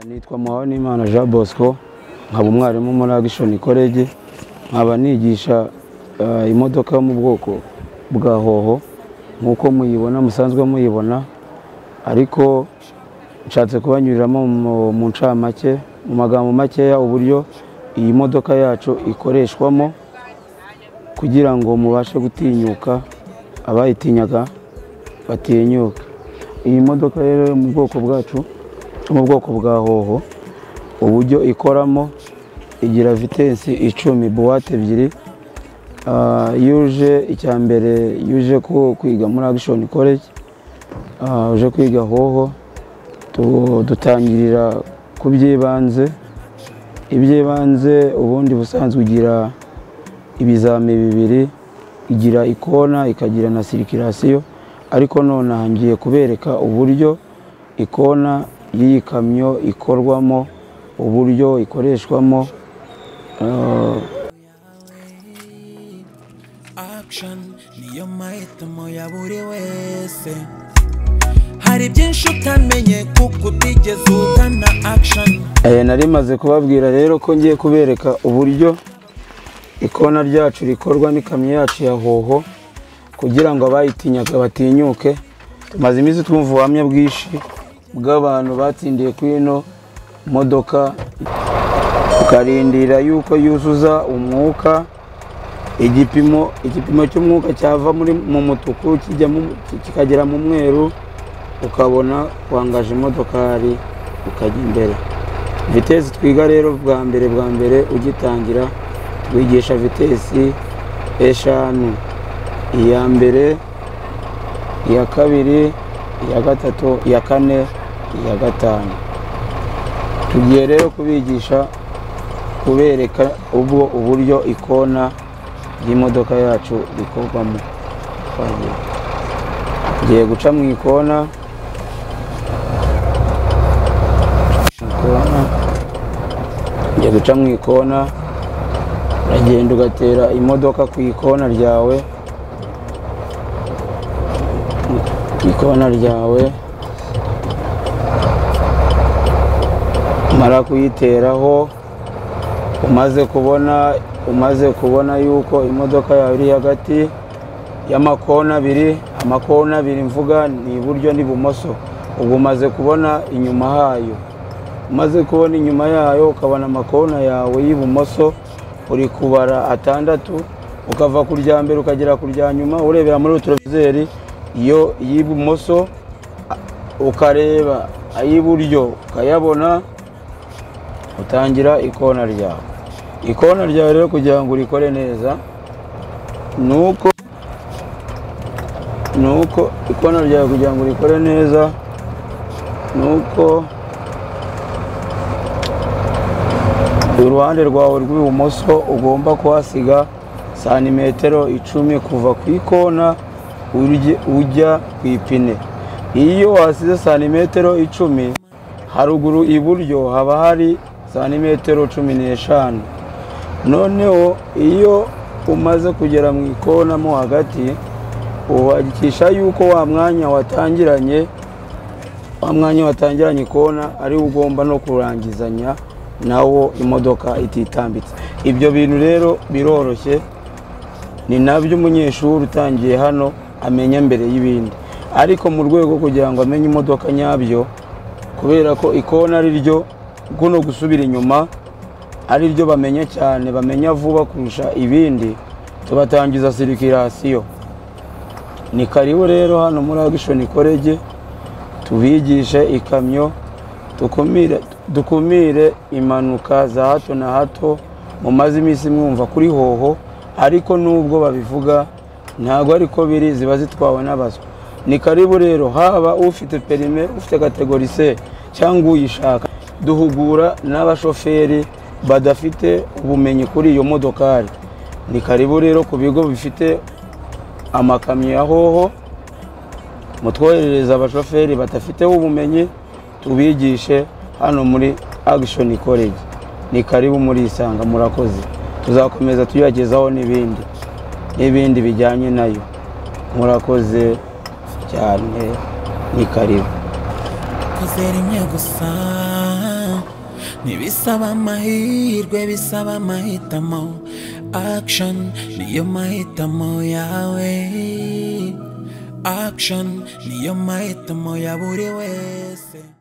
nitwa Muhawenimana Jean Bosco nkaba umwarimu muri Action College nkaba nigisha eh, imodoka yo mu bwoko bwa hoho nk'uko muyibona musanzwe muyibona ariko nshatse kubanyuriramo mu- mu ncamake mu magambo makeya uburyo iyi modoka yacu ikoreshwamo kugira ngo mubashe gutinyuka abayitinyaga batinyuka iyi modoka rero yo mu bwoko bwacu yo mu bwoko bwa hoho uburyo ikoramo igira vitensi icumi buwate ebyiri Ah, yuje icya mbere yuje ku- kwiga muri Action College Ah, uje kwiga hoho Tu- dutangirira ku by'ibanze iby'ibanze ubundi busanzwe ugira ibizami bibiri igira ikona ikagira na sirikirasiyo ariko nonaha ngiye kubereka uburyo ikona y'iyi kamyo ikorwamo uburyo ikoreshwamo eh, action niyo mahitamo ya buri wese hari byinshi utamenye kuko utigeze ugana action Eh, nari maze kubabwira rero ko ngiye kubereka uburyo ikona ryacu rikorwa n'ikamyo yacu ya hoho kugira ngo abayitinyaga batinyuke tumaze iminsi twumva ubuhamya bwinshi bw'abantu batsindiye ku ino modoka tukarindira yuko yuzuza umwuka igipimo igipimo cy'umwuka cyava muri mu mutuku kijya mu- kikagera mu mweru ukabona wangaje imodokari ukajya imbere vitesi twiga rero bwa mbere bwa mbere ugitangira twigisha vitesi eshanu iya mbere iya kabiri iya gatatu iya kane iya gatanu tugiye rero kubigisha kubereka ubwo uburyo ikona ry'imodoka yacu rikorwamo twagiye tugiye guca mu ikona ikona ujya guca mu ikona uragenda ugatera imodoka ku ikona ryawe ku ikona ryawe umara kuyiteraho umaze kubona umaze kubona yuko imodoka yawe iri hagati y'amakona abiri amakona abiri mvuga ni iburyo n'ibumoso ubwo umaze kubona inyuma hayo umaze kubona inyuma yayo ukabona amakona yawe y'ibumoso uri kubara atandatu ukava ku rya mbere ukagera ku rya nyuma urebera muri uturovizeri iyo iy'ibumoso a- ukareba ay'iburyo ukayabona utangira ikona ryawe ikona ryawe rero kugira ngo urikore neza ni uko ni uko ikona ryawe kugira ngo urikore neza ni uko uruhande rwawe rw'ibumoso ugomba kuhasiga santimetero icumi kuva ku ikona urye- ujya ku ipine iyo wasize santimetero icumi haruguru iburyo haba hari santimetero cumi n'eshanu noneho iyo umaze kugera mu ikona mo hagati ubakisha yuko wa mwanya watangiranye wa mwanya watangiranye ikona ari wo ugomba no kurangizanya nawo imodoka ititambitse ibyo bintu rero biroroshye ni nabyo umunyeshuri utangiye hano amenya mbere y'ibindi ariko mu rwego kugira ngo amenye imodoka nyabyo kubera ko ikona ari ryo guno gusubira inyuma ari ryo bamenya cyane bamenya vuba kurusha ibindi tubatangiza sirikirasiyo ni karibu rero hano muri agishoni korege tubigishe ikamyo dukumire dukumire impanuka za hato na hato mumaze iminsi mwumva kuri hoho ariko nubwo babivuga ntabwo ariko biri ziba zitwawe n'abaswa ni karibu rero haba ufite perime ufite kategori se cyangwa uyishaka duhugura n'abashoferi badafite ubumenyi kuri iyo modokari ni karibu rero ku bigo bifite amakamyo ya hoho mutwoherereze abashoferi badafiteho ubumenyi tubigishe hano muri Action College ni karibu murisanga murakoze tuzakomeza tuyagezaho n'ibindi n'ibindi bijyanye nayo murakoze cyane ni karibu kozera imwe gusa ntibisaba amahirwe bisaba amahitamo action niyo mahitamo yawe action niyo mahitamo ya buri wese